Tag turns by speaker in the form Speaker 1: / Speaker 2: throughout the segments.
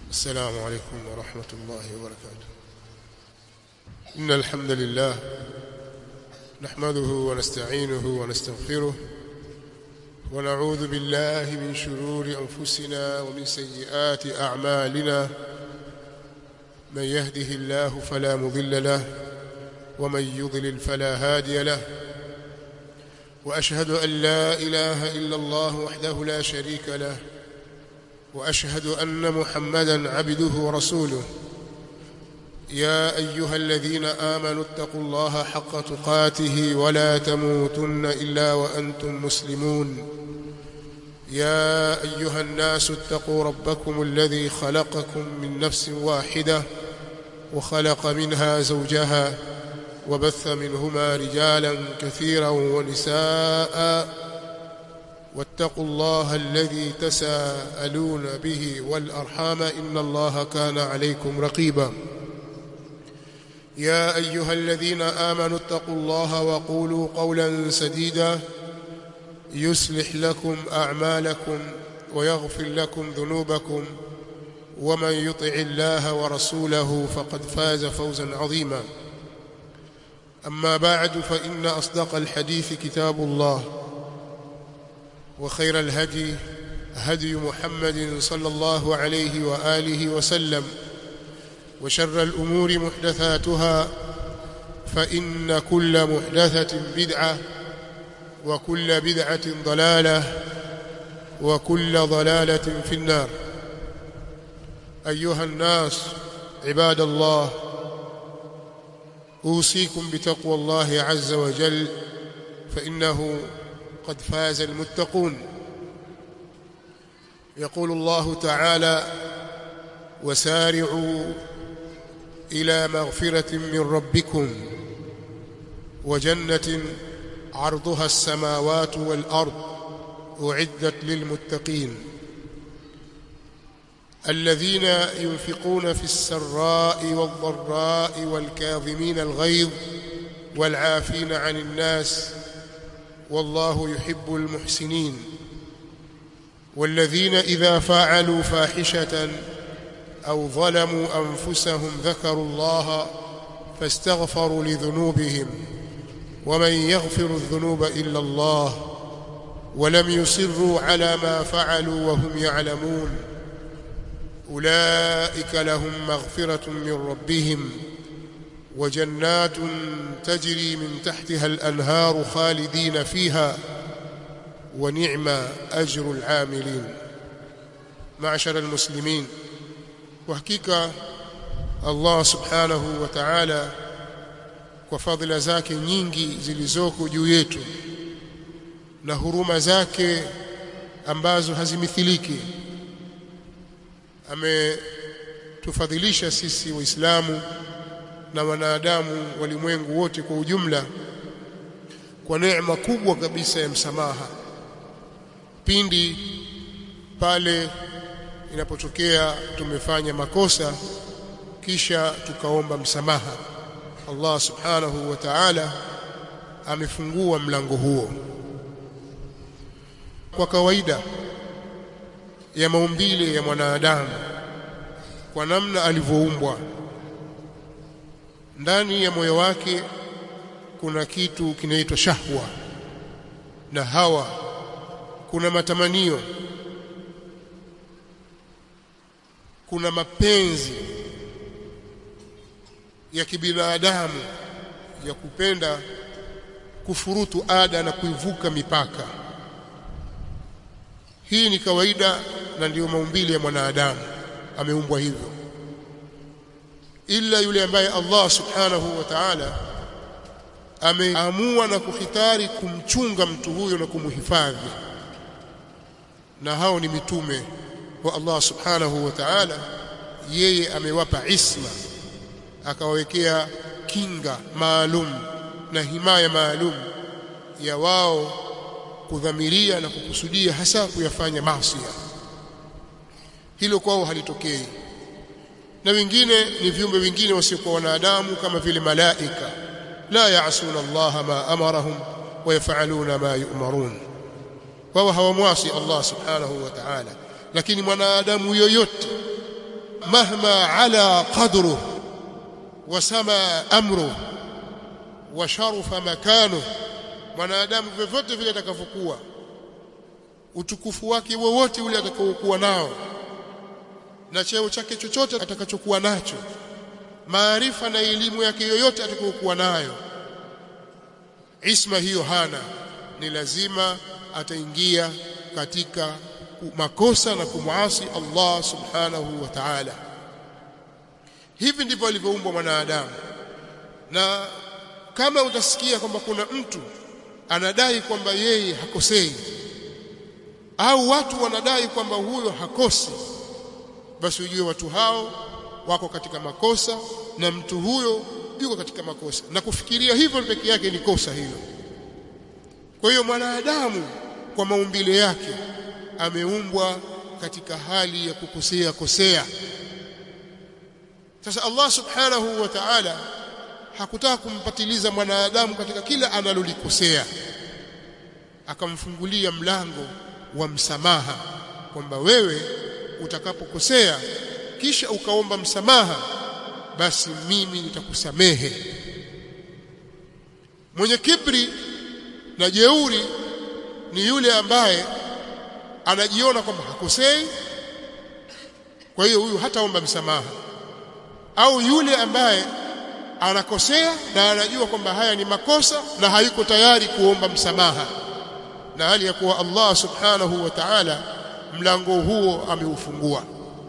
Speaker 1: السلام عليكم ورحمة الله وبركاته إن الحمد لله نحمده ونستعينه ونستغفره ونعوذ بالله من شرور أنفسنا ومن سيئات أعمالنا من يهده الله فلا مضل له ومن يضلل فلا هادي له وأشهد أن لا إله إلا الله وحده لا شريك له واشهد ان محمدا عبده ورسوله يا ايها الذين امنوا اتقوا الله حق تقاته ولا تموتن الا وانتم مسلمون يا ايها الناس اتقوا ربكم الذي خلقكم من نفس واحده وخلق منها زوجها وبث منهما رجالا كثيرا ونساء واتقوا الله الذي تساءلون به والأرحام إن الله كان عليكم رقيبا يا أيها الذين آمنوا اتقوا الله وقولوا قولا سديدا يصلح لكم أعمالكم ويغفر لكم ذنوبكم ومن يطع الله ورسوله فقد فاز فوزا عظيما أما بعد فإن أصدق الحديث كتاب الله وخير الهدي هدي محمد صلى الله عليه وآله وسلم وشر الأمور محدثاتها فإن كل محدثة بدعة وكل بدعة ضلالة وكل ضلالة في النار أيها الناس عباد الله أوصيكم بتقوى الله عز وجل فإنه قد فاز المتقون يقول الله تعالى وسارعوا إلى مغفرة من ربكم وجنة عرضها السماوات والأرض أعدت للمتقين الذين ينفقون في السراء والضراء والكاظمين الغيظ والعافين عن الناس والله يحب المحسنين والذين إذا فعلوا فاحشة أو ظلموا أنفسهم ذكروا الله فاستغفروا لذنوبهم ومن يغفر الذنوب إلا الله ولم يصروا على ما فعلوا وهم يعلمون أولئك لهم مغفرة من ربهم وجنات تجري من تحتها الأنهار خالدين فيها ونعم أجر العاملين معشر المسلمين وحقيقة الله سبحانه وتعالى kwa fadhila zake nyingi zilizoko juu yetu na huruma zake ambazo hazimithiliki ametufadhilisha sisi waislamu na wanadamu walimwengu wote kwa ujumla kwa neema kubwa kabisa ya msamaha pindi pale inapotokea tumefanya makosa kisha tukaomba msamaha Allah subhanahu wa ta'ala amefungua mlango huo kwa kawaida ya maumbile ya mwanadamu kwa namna alivyoumbwa ndani ya moyo wake kuna kitu kinaitwa shahwa na hawa kuna matamanio kuna mapenzi ya kibinadamu ya kupenda kufurutu ada na kuivuka mipaka hii ni kawaida na ndiyo maumbile ya mwanadamu ameumbwa hivyo ila yule ambaye Allah subhanahu wa ta'ala ameamua na kuhitari kumchunga mtu huyo na kumhifadhi na hao ni mitume wa Allah subhanahu wa ta'ala yeye amewapa isma akawawekea kinga maalum na himaya maalum ya wao kudhamiria na kukusudia hasa kuyafanya maasi hilo kwao halitokei na wengine ni viumbe wengine wasiokuwa wanadamu kama vile malaika la yaasuna Allah ma amarahum wa yafaluna ma yu'marun wao hawamwasi Allah subhanahu wa ta'ala lakini mwanadamu yoyote mahma ala qadruhu wasama amruhu wa sharufa makanuhu mwanadamu vyovyote vile atakavyokuwa utukufu wake wowote ule atakaokuwa nao na cheo chake chochote atakachokuwa nacho maarifa na elimu yake yoyote atakayokuwa nayo isma hiyo hana ni lazima ataingia katika makosa na kumwasi Allah subhanahu wa ta'ala hivi ndivyo alivyoumbwa mwanadamu na kama utasikia kwamba kuna mtu anadai kwamba yeye hakosei au watu wanadai kwamba huyo hakosi basi ujue watu hao wako katika makosa na mtu huyo yuko katika makosa na kufikiria hivyo peke yake ni kosa hilo kwa hiyo mwanadamu kwa maumbile yake ameumbwa katika hali ya kukosea kosea sasa Allah subhanahu wa ta'ala hakutaka kumpatiliza mwanadamu katika kila analolikosea akamfungulia mlango wa msamaha kwamba wewe utakapokosea kisha ukaomba msamaha basi mimi nitakusamehe mwenye kibri na jeuri ni yule ambaye anajiona kwamba hakosei kwa hiyo huyu hataomba msamaha au yule ambaye anakosea na anajua kwamba haya ni makosa na hayuko tayari kuomba msamaha na hali ya kuwa Allah subhanahu wa ta'ala mlango huo ameufungua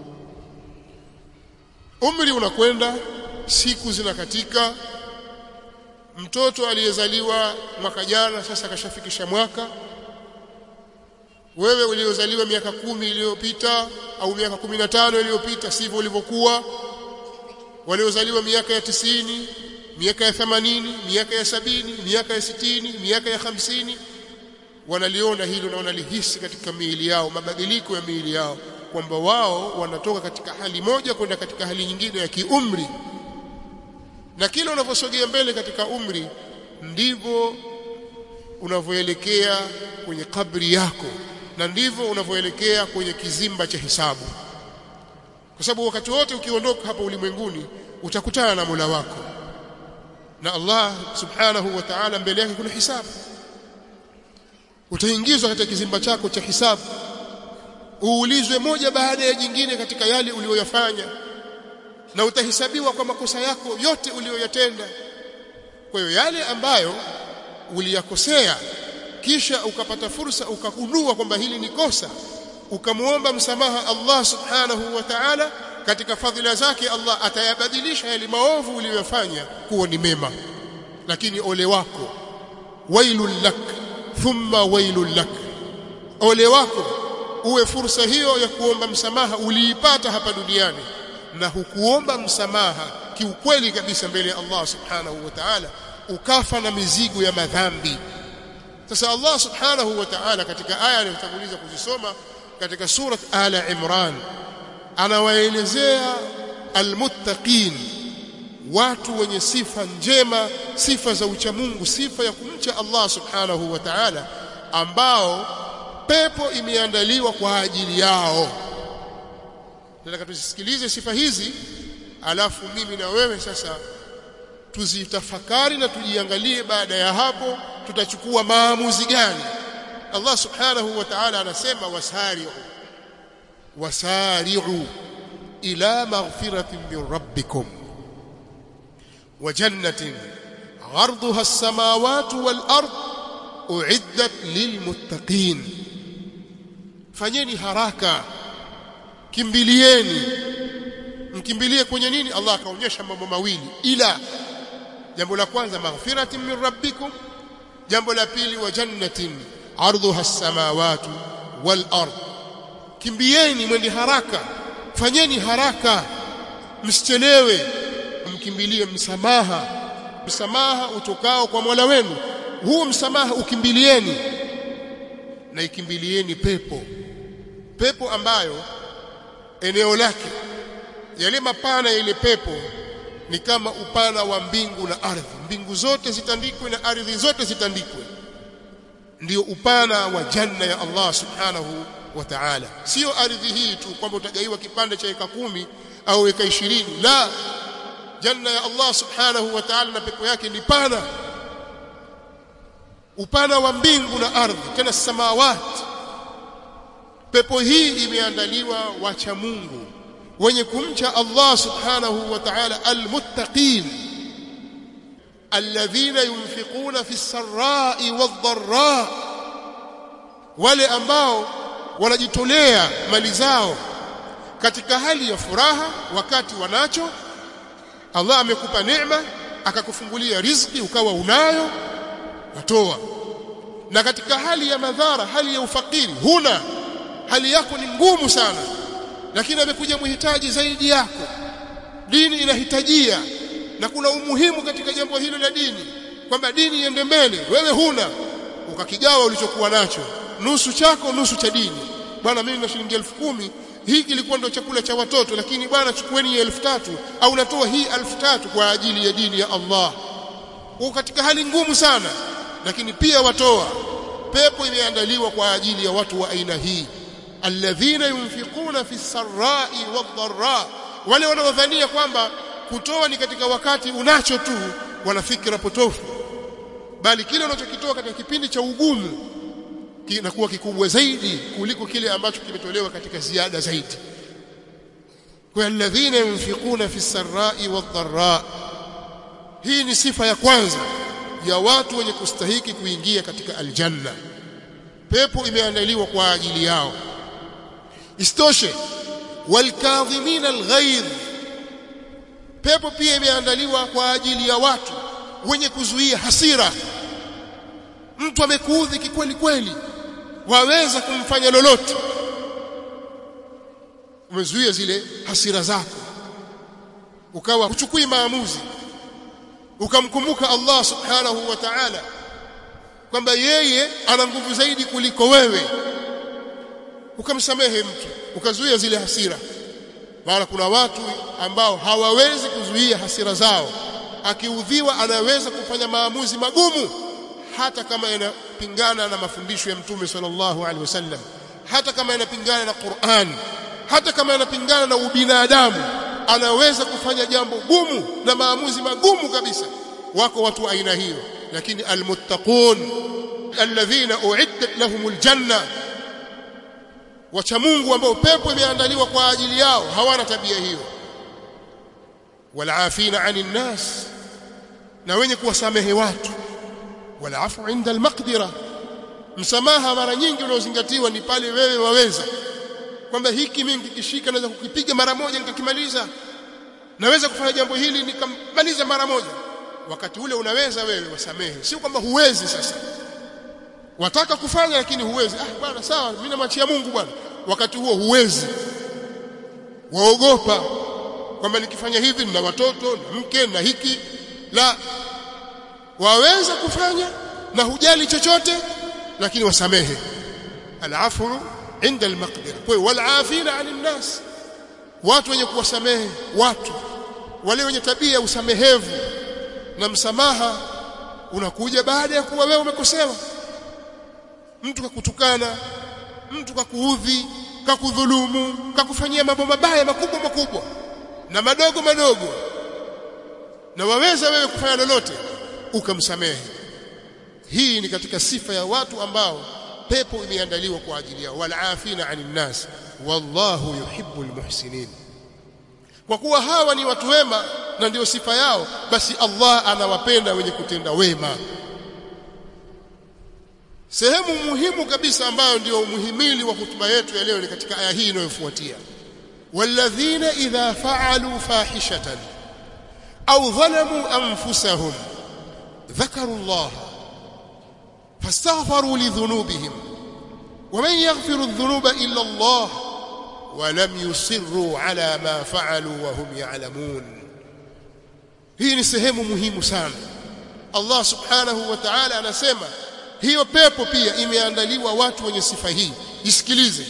Speaker 1: umri unakwenda siku zinakatika mtoto aliyezaliwa mwaka jana sasa kashafikisha mwaka wewe uliozaliwa miaka kumi iliyopita au miaka kumi na tano iliyopita sivyo ulivyokuwa waliozaliwa miaka ya tisini miaka ya themanini miaka ya sabini miaka ya sitini miaka ya hamsini wanaliona hilo na wanalihisi katika miili yao mabadiliko ya miili yao kwamba wao wanatoka katika hali moja kwenda katika hali nyingine ya kiumri na kila unavyosogea mbele katika umri ndivyo unavyoelekea kwenye kabri yako na ndivyo unavyoelekea kwenye kizimba cha hisabu kwa sababu wakati wote ukiondoka hapa ulimwenguni utakutana na Mola wako na Allah subhanahu wa ta'ala mbele yake kuna hisabu utaingizwa katika kizimba chako cha hisabu uulizwe moja baada ya jingine katika yale uliyoyafanya na utahesabiwa kwa makosa yako yote uliyoyatenda kwa hiyo yale ambayo uliyakosea kisha ukapata fursa ukagundua kwamba hili ni kosa ukamwomba msamaha Allah subhanahu wa ta'ala katika fadhila zake Allah atayabadilisha yale maovu uliyofanya kuwa ni mema lakini ole wako wailul lak thumma wailul lak ole wako uwe fursa hiyo ya kuomba msamaha uliipata hapa duniani na hukuomba msamaha kiukweli kabisa mbele ya Allah subhanahu wa ta'ala ukafa na mizigo ya madhambi sasa Allah subhanahu wa ta'ala katika aya aliyotanguliza kuzisoma katika surat ala imran anawaelezea almuttaqin watu wenye sifa njema sifa za uchamungu sifa ya kumcha Allah subhanahu wa ta'ala ambao pepo imeandaliwa kwa ajili yao nataka tusisikilize sifa hizi alafu mimi na wewe sasa tuzitafakari na tujiangalie baada ya hapo tutachukua maamuzi gani Allah subhanahu wa ta'ala anasema wasari'u wasari'u ila maghfiratin min rabbikum wa jannatin 'arduha as-samawati wal ard u'iddat lilmuttaqin fanyeni haraka kimbilieni mkimbilie kwenye nini Allah akaonyesha mambo mawili ila jambo la kwanza maghfiratin min rabbikum jambo la pili wa jannatin ardhuha as-samawati wal ard kimbieni mwende haraka fanyeni haraka msichelewe mkimbilie msamaha msamaha utokao kwa Mola wenu huu msamaha ukimbilieni na ikimbilieni pepo pepo ambayo eneo lake yale mapana ya ile pepo ni kama upana wa mbingu na ardhi mbingu zote zitandikwe na ardhi zote zitandikwe ndio upana wa janna ya Allah subhanahu wa ta'ala sio ardhi hii tu kwamba utagaiwa kipande cha eka kumi au eka 20 la janna ya Allah subhanahu wa ta'ala na pepo yake ni pana upana wa mbingu na ardhi tena samawati pepo hii imeandaliwa wacha Mungu wenye kumcha Allah subhanahu wa ta'ala almuttaqin alladhina yunfiquna fi sarra'i wadh-dharra wale ambao wanajitolea mali zao katika hali ya furaha wakati wanacho Allah amekupa neema akakufungulia riziki ukawa unayo watoa na katika hali ya madhara hali ya ufakiri huna hali yako ni ngumu sana lakini amekuja mhitaji zaidi yako dini inahitajia na kuna umuhimu katika jambo hilo la dini kwamba dini iende mbele wewe huna ukakigawa ulichokuwa nacho nusu chako nusu cha dini bwana mimi na shilingi elfu kumi hii kilikuwa ndio chakula cha watoto lakini bwana chukueni elfu tatu au natoa hii elfu tatu kwa ajili ya dini ya Allah uko katika hali ngumu sana lakini pia watoa pepo imeandaliwa kwa ajili ya watu wa aina hii alladhina yunfiquna fi sarra'i wadh-dharra wale wanaodhania kwamba kutoa ni katika wakati unacho tu wana fikra potofu bali kile unachokitoa katika kipindi cha ugumu kinakuwa kikubwa zaidi kuliko kile ambacho kimetolewa katika ziada zaidi kwa alladhina yunfiquna fi sarra'i wadh-dharra hii ni sifa ya kwanza ya watu wenye kustahiki kuingia katika aljanna pepo imeandaliwa kwa ajili yao istoshe walkadhimin alghaidh pepo pia imeandaliwa kwa ajili ya watu wenye kuzuia hasira mtu amekuudhi kikweli kweli waweza kumfanya lolote umezuia zile hasira zako ukawa uchukui maamuzi ukamkumbuka Allah subhanahu wa ta'ala kwamba yeye ana nguvu zaidi kuliko wewe ukamsamehe mtu ukazuia zile hasira maana kuna watu ambao hawawezi kuzuia hasira zao akiudhiwa anaweza kufanya maamuzi magumu hata kama yanapingana na mafundisho ya mtume sallallahu alaihi wasallam hata kama yanapingana na Qur'an hata kama yanapingana na ubinadamu anaweza kufanya jambo gumu na maamuzi magumu kabisa wako watu wa aina hiyo lakini almuttaqun alladhina uiddat lahumul janna wacha Mungu ambao pepo imeandaliwa kwa ajili yao hawana tabia hiyo walafina anin nas na wenye kuwasamehe watu walafu inda almaqdira msamaha mara nyingi unaozingatiwa ni pale wewe waweza kwamba hiki mimi nikishika naweza kukipiga mara moja nikakimaliza naweza kufanya jambo hili nikamaliza mara moja wakati ule unaweza wewe wasamehe sio kwamba huwezi sasa wataka kufanya lakini huwezi ah bwana sawa mimi namwachia Mungu bwana wakati huo huwezi waogopa kwamba nikifanya hivi nina watoto na mke na hiki la waweza kufanya na hujali chochote lakini wasamehe alafu inda almaqdira kwa hiyo walafina anin nas watu wenye kuwasamehe watu wale wenye tabia ya usamehevu na msamaha unakuja baada ya kuwa wewe umekosewa mtu kakutukana mtu kakuudhi kakudhulumu kakufanyia mambo mabaya makubwa makubwa na madogo madogo na waweza wewe kufanya lolote ukamsamehe hii ni katika sifa ya watu ambao pepo imeandaliwa kwa ajili yao walafina anin nas wallahu yuhibbul muhsinin kwa kuwa hawa ni watu wema na ndio sifa yao basi Allah anawapenda wenye kutenda wema sehemu muhimu kabisa ambayo ndio muhimili wa hutuba yetu ya leo ni katika aya hii inayofuatia walladhina idha fa'alu fahishatan au dhalamu anfusahum dhakaru Allah fastaghfaru lidhunubihim ومن يغفر الذنوب إلا الله ولم يصروا على ما فعلوا وهم يعلمون hii ni sehemu muhimu sana Allah subhanahu wa ta'ala anasema hiyo pepo pia imeandaliwa watu wenye sifa hii isikilize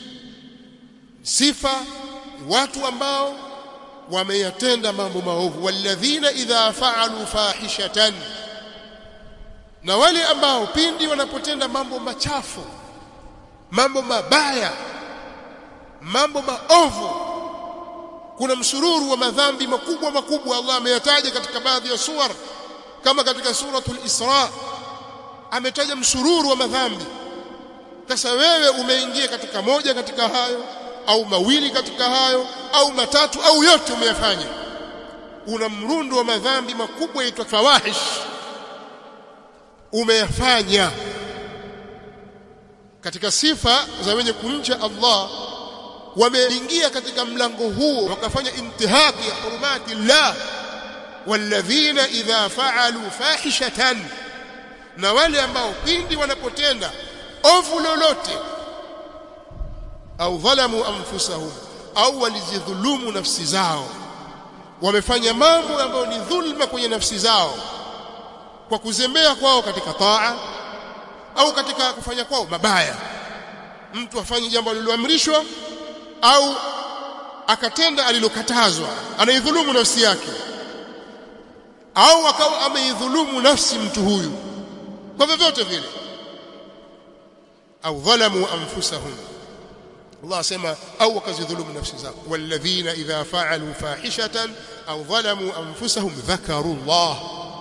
Speaker 1: sifa watu ambao wameyatenda mambo maovu walladhina idha fa'alu fahishatan na wale ambao pindi wanapotenda mambo machafu mambo mabaya mambo maovu kuna msururu wa madhambi makubwa makubwa Allah ameyataja katika baadhi ya suwar kama katika suratul Isra ametaja msururu wa madhambi sasa wewe umeingia katika moja katika hayo au mawili katika hayo au matatu au yote umeyafanya una mrundo wa madhambi makubwa yaitwa fawahish umeyafanya katika sifa za wenye kumcha Allah wameingia katika mlango huo wakafanya intihaki ya hurumati Allah walladhina idha fa'alu fahishatan na wale ambao pindi wanapotenda ovu lolote au dhalamu anfusahum au walizidhulumu nafsi zao wamefanya mambo ambayo ni dhulma kwenye nafsi zao kwa kuzembea kwao katika taa au katika kufanya kwao mabaya mtu afanye jambo lililoamrishwa au akatenda alilokatazwa anaidhulumu nafsi yake au akawa ameidhulumu nafsi mtu huyu kwa vyovyote vile au dhalamu anfusahum Allah asema au wakazidhulumu nafsi zao walladhina idha fa'alu fahishatan au dhalamu anfusahum dhakaru Allah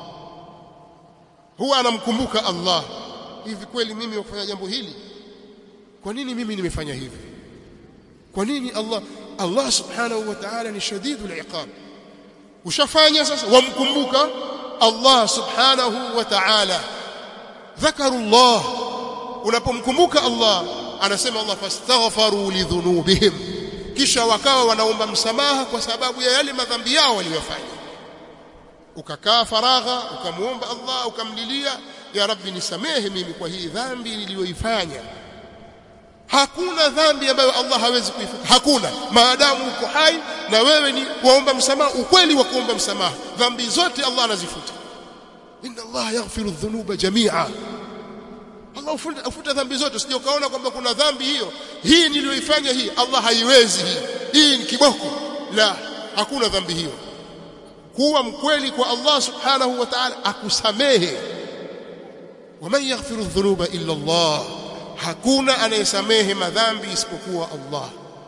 Speaker 1: huwa anamkumbuka Allah hivi kweli mimi kufanya jambo hili kwa nini mimi nimefanya hivi kwa nini Allah Allah subhanahu wa ta'ala ni shadidul iqab ushafanya sasa wamkumbuka Allah subhanahu wa ta'ala dhakaru Allah unapomkumbuka Allah anasema Allah fastaghfaru lidhunubihim kisha wakawa wanaomba msamaha kwa sababu ya yale madhambi yao waliyofanya ukakaa faragha ukamuomba Allah ukamlilia ya rabbi nisamehe mimi kwa hii dhambi niliyoifanya hakuna dhambi ambayo Allah hawezi kuifuta hakuna maadamu uko hai na wewe ni kuomba msamaha ukweli wa kuomba msamaha dhambi zote Allah anazifuta inna Allah yaghfiru dhunuba jami'a Allah ufuta, ufuta dhambi zote usije ukaona kwamba kuna dhambi hiyo hii niliyoifanya hii Allah haiwezi hii hii ni kiboko la hakuna dhambi hiyo kuwa mkweli kwa Allah subhanahu wa ta'ala akusamehe waman yaghfiru dhunuba illa Allah hakuna anayesamehe madhambi isipokuwa Allah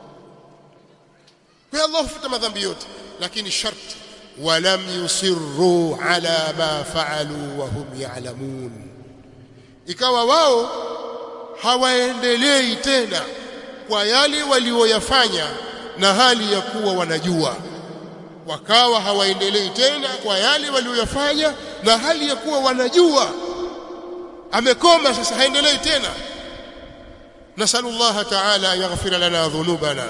Speaker 1: kwa Allah hufuta madhambi yote lakini sharti walam yusirru ala ma fa'alu wa hum ya'lamun ikawa wao hawaendelei tena kwa yale walioyafanya na hali ya kuwa wanajua wakawa hawaendelei tena kwa yale walioyafanya na hali ya kuwa wanajua amekoma sasa haendelei tena نسأل الله تعالى أن يغفر لنا ذنوبنا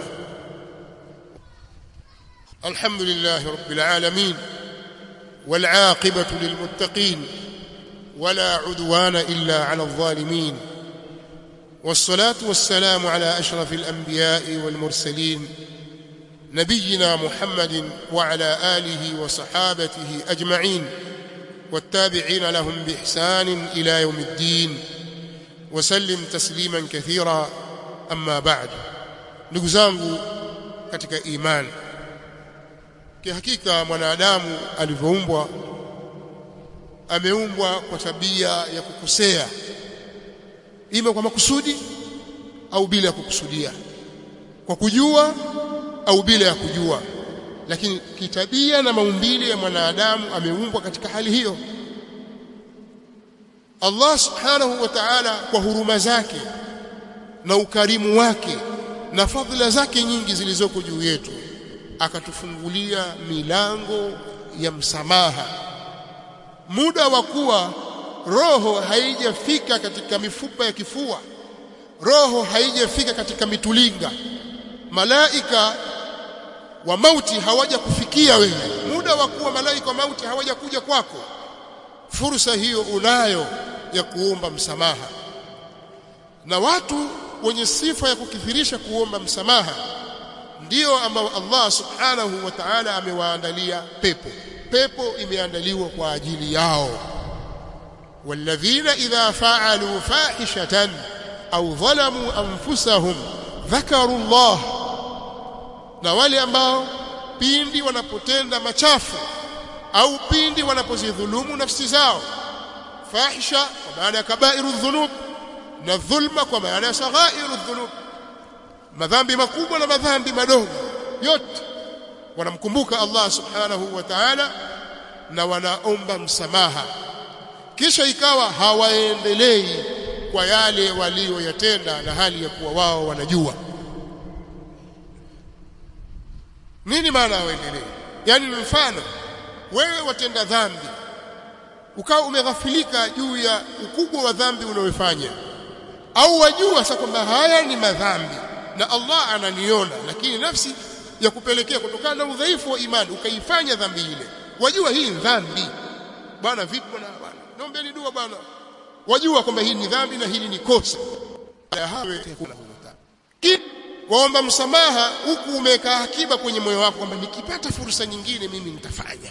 Speaker 1: الحمد لله رب العالمين والعاقبة للمتقين ولا عدوان إلا على الظالمين والصلاة والسلام على أشرف الأنبياء والمرسلين نبينا محمد وعلى آله وصحابته أجمعين والتابعين لهم بإحسان إلى يوم الدين وسلم تسليما كثيرا أما بعد ndugu zangu katika imani kihakika mwanadamu alivyoumbwa ameumbwa kwa tabia ya kukosea ima kwa makusudi au bila ya kukusudia kwa kujua au bila ya kujua lakini kitabia na maumbile ya mwanadamu ameumbwa katika hali hiyo Allah subhanahu wa ta'ala kwa huruma zake na ukarimu wake na fadhila zake nyingi zilizoko juu yetu akatufungulia milango ya msamaha muda wa kuwa roho haijafika katika mifupa ya kifua roho haijafika katika mitulinga malaika wa mauti hawaja kufikia wewe muda wa kuwa malaika wa mauti hawaja kuja kwako fursa hiyo unayo ya kuomba msamaha na watu wenye sifa ya kukithirisha kuomba msamaha ndio ambao Allah subhanahu wa ta'ala amewaandalia pepo pepo imeandaliwa kwa ajili yao walladhina idha fa'alu fahishatan au dhalamu anfusahum dhakaru Allah na wale ambao pindi wanapotenda machafu au pindi wanapozidhulumu nafsi zao fahisha kwa maana ya kabairu dhunub na dhulma kwa maana ya saghairu dhunub madhambi makubwa na madhambi madogo yote wanamkumbuka Allah subhanahu wa ta'ala na wanaomba msamaha kisha ikawa hawaendelei kwa yale walioyatenda na hali ya kuwa wao wanajua nini maana hawaendelei yani ni mfano wewe watenda dhambi ukawa umeghafilika juu ya ukubwa wa dhambi unayofanya au wajua sasa kwamba haya ni madhambi na Allah ananiona lakini nafsi ya kupelekea kutokana na udhaifu wa imani ukaifanya dhambi ile wajua hii ni dhambi bwana vipi bwana bwana naombeni dua bwana wajua kwamba hii ni dhambi na hili ni kosa hawe waomba msamaha huku umeweka akiba kwenye moyo wako kwamba nikipata fursa nyingine mimi nitafanya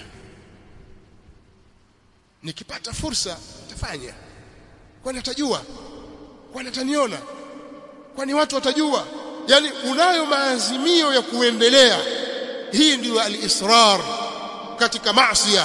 Speaker 1: nikipata fursa nitafanya kwani atajua kwani ataniona kwani watu watajua yani unayo maazimio ya kuendelea hii ndiyo al-israr katika maasi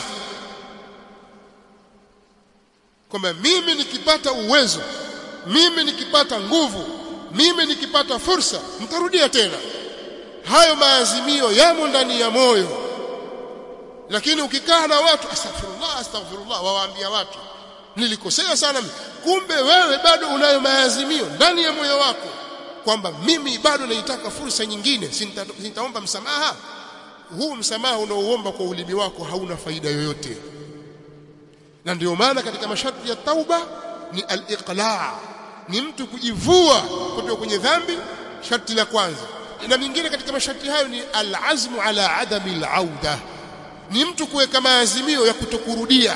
Speaker 1: kwamba mimi nikipata uwezo mimi nikipata nguvu mimi nikipata fursa mtarudia tena hayo maazimio yamo ndani ya moyo lakini ukikaa na watu astaghfirullah astaghfirullah wawaambia watu nilikosea sana kumbe wewe bado unayo maazimio ndani ya moyo wako kwamba mimi bado naitaka fursa nyingine sitaomba msamaha huu msamaha unaoomba kwa ulimi wako hauna faida yoyote na ndio maana katika masharti ya tauba ni al-iqla' ni mtu kujivua kutoka kwenye dhambi sharti la kwanza na mingine katika masharti hayo ni al-azmu ala adami al-auda ni mtu kuweka maazimio ya kutokurudia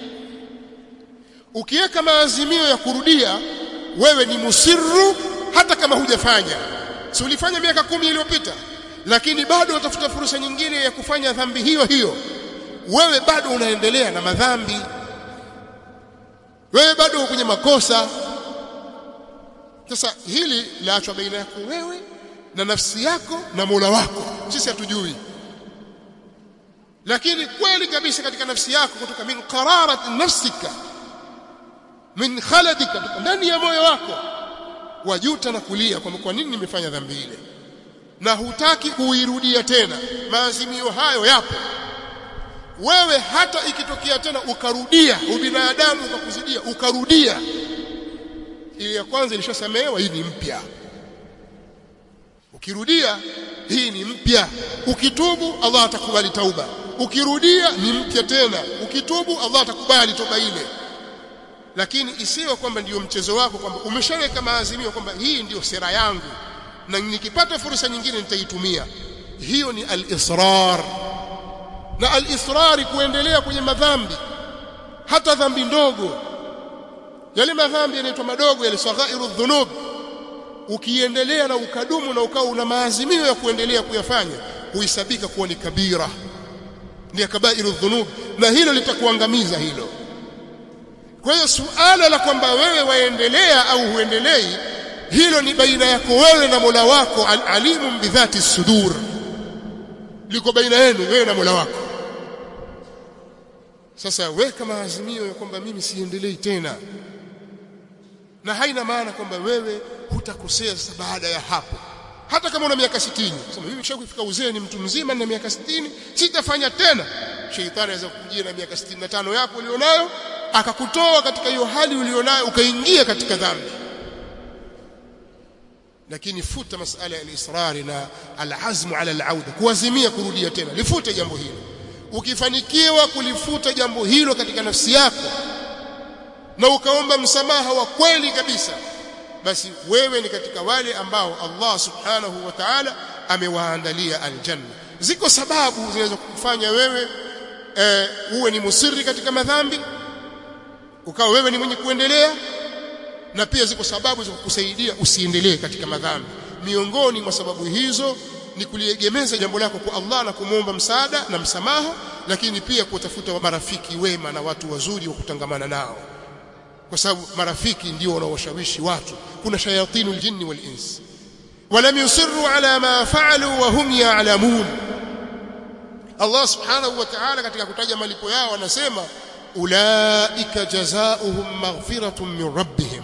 Speaker 1: ukiweka maazimio ya kurudia wewe ni musirru hata kama hujafanya si ulifanya miaka kumi iliyopita lakini bado utafuta fursa nyingine ya kufanya dhambi hiyo hiyo wewe bado unaendelea na madhambi wewe bado kwenye makosa sasa hili laachwa baina yako wewe na nafsi yako na Mola wako sisi hatujui lakini kweli kabisa katika nafsi yako kutoka min qararat nafsika min khaladika ndani ya moyo wako wajuta na kulia kwamba kwa nini nimefanya dhambi ile na hutaki kuirudia tena maazimio hayo yapo wewe hata ikitokea tena ukarudia ubinadamu ukakuzidia ukarudia ile ya kwanza ilishasamehewa hii ni mpya ukirudia hii ni mpya ukitubu Allah atakubali tauba ukirudia ni mpya tena ukitubu Allah atakubali toba ile lakini isiwe kwamba ndiyo mchezo wako kwamba umeshaweka maazimio kwamba hii ndiyo sera yangu na nikipata fursa nyingine nitaitumia hiyo ni al-israr na al-israr kuendelea kwenye madhambi hata dhambi ndogo yale madhambi yanaitwa madogo yale saghairu dhunub ukiendelea na ukadumu na ukao una maazimio ya kuendelea kuyafanya huisabika kuwa ni kabira ni kabairu dhunub na hilo litakuangamiza hilo kwa hiyo suala la kwamba wewe waendelea au huendelei hilo ni baina yako wewe na Mola wako alimu bidhati sudur liko baina yenu wewe na Mola wako sasa weka maazimio ya kwamba mimi siendelei tena na haina maana kwamba wewe hutakosea sasa baada ya hapo hata kama una miaka 60 sema mimi kishafika uzee ni mtu mzima na miaka 60 sitafanya tena sheitani anaweza kukujia na miaka 65 yako ulionayo akakutoa katika hiyo hali ulionayo ukaingia katika dhambi lakini futa masala ya al-israr na al-azmu ala al-auda kuazimia kurudia tena lifute jambo hilo ukifanikiwa kulifuta jambo hilo katika nafsi yako na ukaomba msamaha wa kweli kabisa basi wewe ni katika wale ambao Allah subhanahu wa ta'ala amewaandalia aljanna ziko sababu zinaweza kukufanya wewe e, uwe ni musiri katika madhambi ukawa wewe ni mwenye kuendelea na pia ziko sababu za kukusaidia usiendelee katika madhambi miongoni mwa sababu hizo ni kuliegemeza jambo lako kwa Allah na kumwomba msaada na msamaha lakini pia kutafuta marafiki wema na watu wazuri wa kutangamana nao kwa sababu marafiki ndio wanaowashawishi watu kuna shayatinul jinni wal ins walam yusirru ala ma fa'alu wa hum ya'lamun Allah subhanahu wa ta'ala katika kutaja malipo yao anasema ulaika jazaohum maghfiratun min rabbihim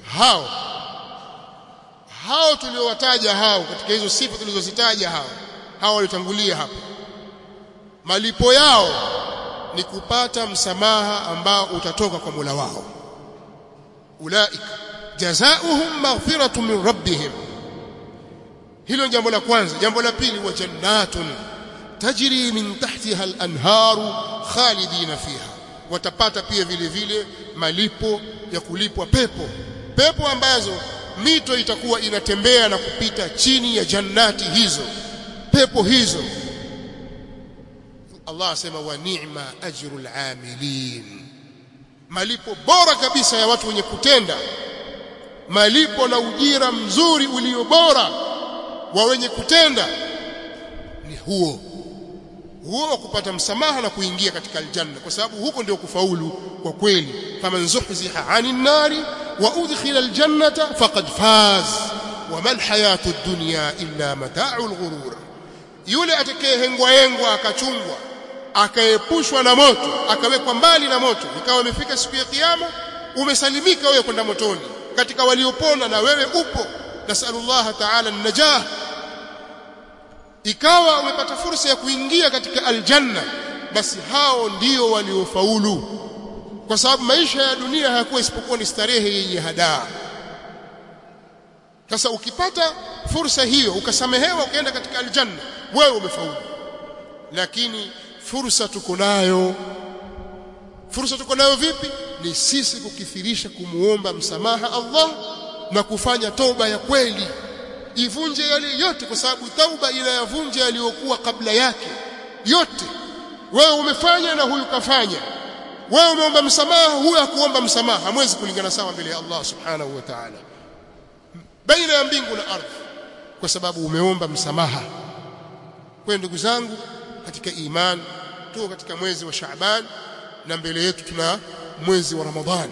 Speaker 1: hao hao tuliowataja hao katika hizo sifa tulizozitaja hao hawa walitangulia hapa malipo yao ni kupata msamaha ambao utatoka kwa Mola wao ulaika jazaohum maghfiratun min rabbihim hilo jambo la kwanza jambo la pili wa jannatun tajri min tahtiha al-anharu khalidina fiha watapata pia vile vile malipo ya kulipwa pepo pepo ambazo mito itakuwa inatembea na kupita chini ya jannati hizo pepo hizo Allah asema wa ni'ma ajrul amilin malipo bora kabisa ya watu wenye kutenda malipo na ujira mzuri ulio bora wa wenye kutenda ni huo huo wa kupata msamaha na kuingia katika aljanna kwa sababu huko ndio kufaulu kwa kweli faman zuhziha 'anil nari wa udkhila aljannata faqad faz wama alhayatu ad-dunya illa mata'ul ghurur yule atakayehengwa hengwa akachungwa akaepushwa na moto akawekwa mbali na moto ikawa imefika siku ya kiyama umesalimika wewe kwenda motoni katika waliopona na wewe upo nasallallahu ta'ala an-najah ikawa umepata fursa ya kuingia katika aljanna basi hao ndio waliofaulu kwa sababu maisha ya dunia hayakuwa isipokuwa ni starehe yenye hadaa sasa ukipata fursa hiyo ukasamehewa ukaenda katika aljanna wewe umefaulu lakini fursa tuko nayo fursa tuko nayo vipi ni sisi kukithirisha kumuomba msamaha Allah na kufanya toba ya kweli ivunje yale yote kwa sababu tauba inayavunja yaliyokuwa kabla yake yote wewe umefanya na huyu kafanya wewe umeomba msamaha huyu hakuomba msamaha hamwezi kulingana sawa mbele ya Allah subhanahu wa ta'ala baina ya mbingu na ardhi kwa sababu umeomba msamaha kwa ndugu zangu katika iman tuko katika mwezi wa Shaaban na mbele yetu tuna mwezi wa Ramadhani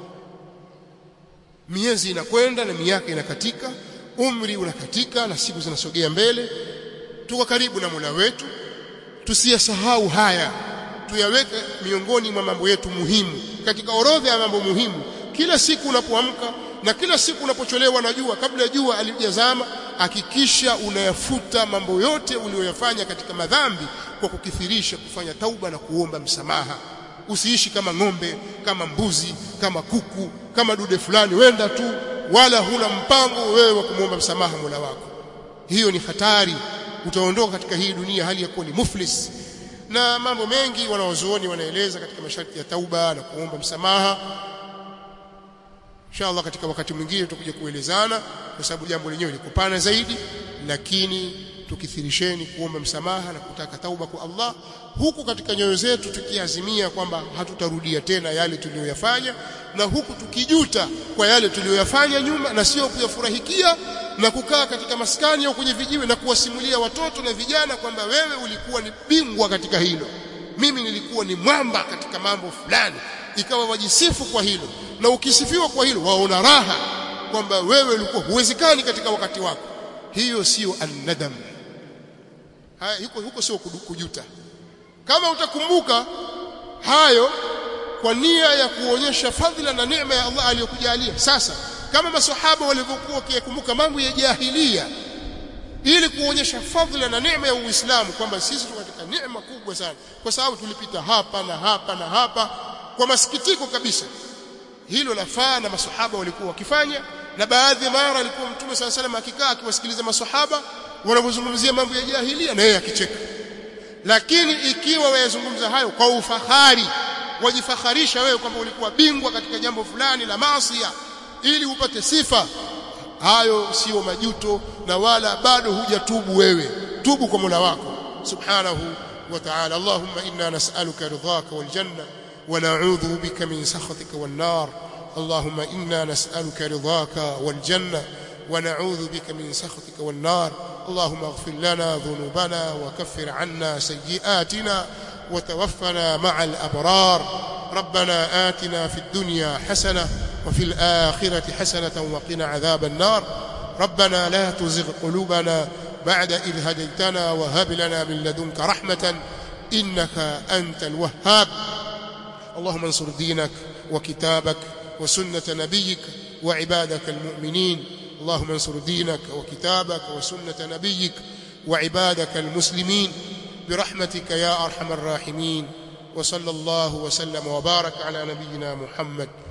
Speaker 1: miezi inakwenda na miaka inakatika umri unakatika na siku zinasogea mbele tuko karibu na Mola wetu tusiyasahau haya tuyaweke miongoni mwa mambo yetu muhimu katika orodha ya mambo muhimu kila siku unapoamka na kila siku unapocholewa na jua kabla jua alijazama hakikisha unayafuta mambo yote uliyoyafanya katika madhambi kwa kukithirisha kufanya tauba na kuomba msamaha usiishi kama ng'ombe kama mbuzi kama kuku kama dude fulani wenda tu wala huna mpango wewe wa kumwomba msamaha Mola wako hiyo ni hatari utaondoka katika hii dunia hali ya kuwa ni muflis na mambo mengi wanaozuoni wanaeleza katika masharti ya tauba na kuomba msamaha inshallah katika wakati mwingine tutakuja kuelezana kwa sababu jambo lenyewe liko pana zaidi lakini tukithirisheni kuomba msamaha na kutaka tauba kwa Allah huku katika nyoyo zetu tukiazimia kwamba hatutarudia tena yale tuliyoyafanya na huku tukijuta kwa yale tuliyoyafanya nyuma na sio kuyafurahikia na kukaa katika maskani au kwenye vijiwe na kuwasimulia watoto na vijana kwamba wewe ulikuwa ni bingwa katika hilo mimi nilikuwa ni mwamba katika mambo fulani ikawa wajisifu kwa hilo na ukisifiwa kwa hilo waona raha kwamba wewe ulikuwa huwezekani katika wakati wako hiyo sio annadam haya huko huko sio kujuta kama utakumbuka hayo kwa nia ya kuonyesha fadhila na neema ya Allah aliyokujalia sasa kama maswahaba walivyokuwa wakikumbuka mambo ya jahilia ili kuonyesha fadhila na neema ya Uislamu kwamba sisi tuko katika neema kubwa sana kwa sababu tulipita hapa na hapa na hapa kwa masikitiko kabisa hilo lafaa na maswahaba walikuwa wakifanya na baadhi ya mara alikuwa mtume sala salam akikaa akiwasikiliza maswahaba wanapozungumzia mambo ya jahilia na yeye akicheka lakini ikiwa wayazungumza hayo kwa ufahari wajifakharisha wewe kwamba ulikuwa bingwa katika jambo fulani la maasiya ili upate sifa hayo sio majuto na wala bado hujatubu wewe tubu kwa Mola wako subhanahu wa ta'ala Allahumma inna nas'aluka ridhaka wal janna wa na'udhu bika min sakhatika wan nar اللهم إنا نسألك رضاك والجنة ونعوذ بك من سخطك والنار اللهم اغفر لنا ذنوبنا وكفر عنا سيئاتنا وتوفنا مع الأبرار ربنا آتنا في الدنيا حسنة وفي الآخرة حسنة وقنا عذاب النار ربنا لا تزغ قلوبنا بعد إذ هديتنا وهب لنا من لدنك رحمة إنك أنت الوهاب اللهم انصر دينك وكتابك وسنة نبيك وعبادك المؤمنين اللهم انصر دينك وكتابك وسنة نبيك وعبادك المسلمين برحمتك يا أرحم الراحمين وصلى الله وسلم وبارك على نبينا محمد